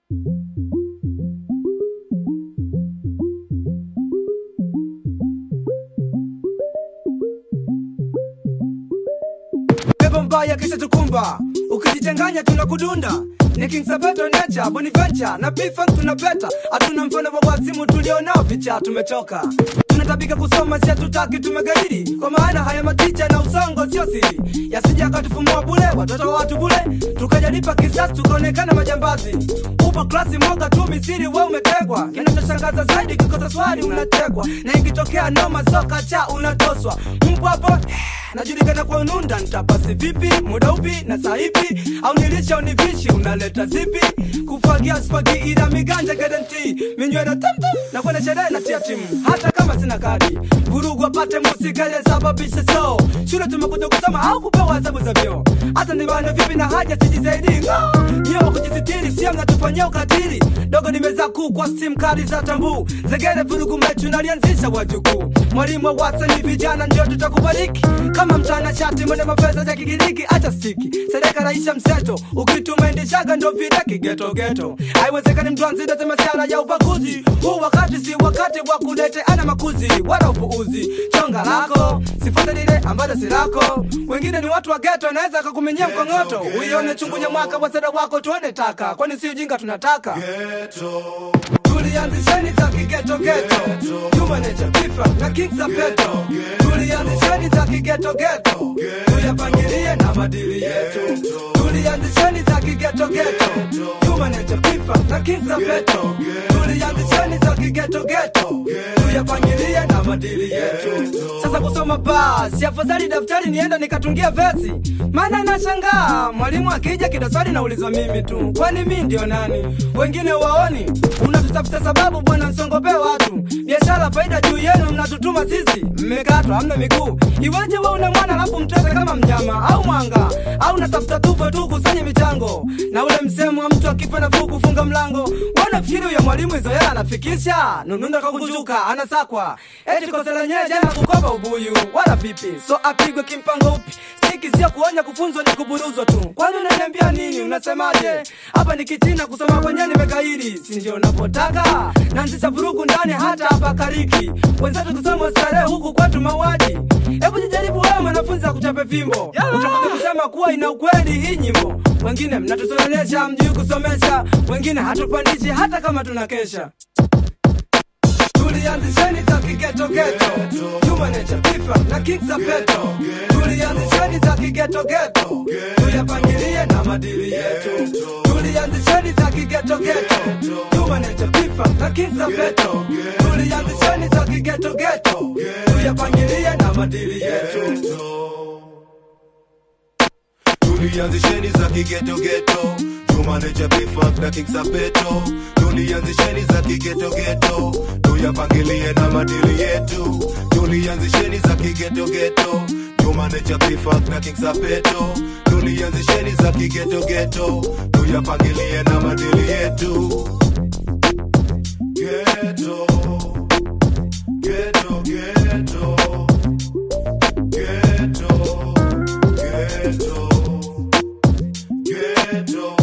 pepo mbaya kisha tukumba ukijichanganya tunakudunda ni King Sabato Nature, Boniventure na P-Funk tunapeta hatuna mfano wa wazimu tulionao vicha tumechoka tunatabika kusoma si hatutaki tumegairi kwa maana haya maticha na usongo sio siri yasija akatufumua bule watoto wa watu bule tukajalipa kisasi tukaonekana majambazi upo klasi moja tu misiri we umetegwa kinachoshangaza zaidi kikosa swali unatekwa na ikitokea noma soka cha unatoswa mpo hapo najulikana kwa ununda nitapasi vipi muda upi na saa ipi au nilisha univishi unaleta zipi kufagia spagi ila miganja garanti minywena tamtam na kwenda sherehe na tia timu hata kama sina kadi vurugu apate musika iliyesababisha so shule tumekuja kusoma au kupewa hesabu za vyo hata nibane vipi na haja sijizaidi ngo nyewa kujisitiri sia mnatufanyia ukatili dogo nimeza kuu kwa sim kali za tambu zegere vurugu mechu nalianzisha wajukuu mwalimu wa wasani vijana ndio tutakubariki kama mchana chati mwene mafeza ya kigiriki acha stiki sereka raisha mseto ukitumaendeshaga ndo vile kigetogeto haiwezekani mtu anzidete masiara ya ubaguzi huu wakati si wakati wa kulete ana makuzi wala upuuzi chonga lako sifate lile ambalo si lako wengine ni watu wa geto anaweza akakumenyea mkongoto uione chungunya mwaka waseda wako tuone taka kwani si ujinga tunataka tulianzisheni za kigetogeto tumanecha pifa na king sapeto tulianzisheni za kigetogeto tuyapangilie na madili yetu tulianzisheni za kigetogeto tumanecha pifa na king sapeto tulianzisheni za kigetogeto tuyapangilie na madili yetu sasa kusoma basi afadhali daftari nienda nikatungia vesi maana nashangaa mwalimu akija kidaswali naulizwa mimi tu kwani mi ndio nani wengine waoni unatutafuta sababu bwana msongopee watu biashara faida juu yenu mnatutuma sisi mmekatwa hamna miguu iweje we una mwana alafu mtete kama mnyama au mwanga au natafuta tufe tu kusanye michango na ule msemo wa mtu akifa nafuu kufunga mlango wanafikiri huyo mwalimu hizo hela anafikisha nununda kakujuka anasakwa eti kosa lenyewe jana kukopa ubuyu wala pipi so apigwe kimpango upi stiki sio kuonya kufunzwa ni kuburuzwa tu kwani unaniambia nini unasemaje hapa ni kichina kusoma kwenyewe nimekairi si ndio unapotaka naanzisha vurugu ndani hata hapa kariki wenzetu kusoma starehe huku kwetu mauaji hebu jijaribu wewe mwanafunzi akuchape fimbo utakuja kusema kuwa ina ukweli hii nyimbo wengine mnatusonesha mjui kusomesha wengine hatupandishi hata kama tunakesha tulianzisheni za kigetogeto tumanecha pifa na king sapeto tulianzisheni za kigetogeto tuyapangilie na madili yetu tulianzisheni za kigetogeto tumanecha pifa na king sapeto tulianzisheni za kigetogeto tuyapangilie na madili yetu tulianzisheni za kigetogeto tumanecha pifak na king sapeto tulianzisheni za kigetogeto tuyapangilie na madili yetu tulianzisheni za kigetogeto tumanecha pifak na king sapeto tulianzisheni za kigetogeto tuyapangilie na madili yetu Ghetto, ghetto, ghetto, ghetto, ghetto, ghetto.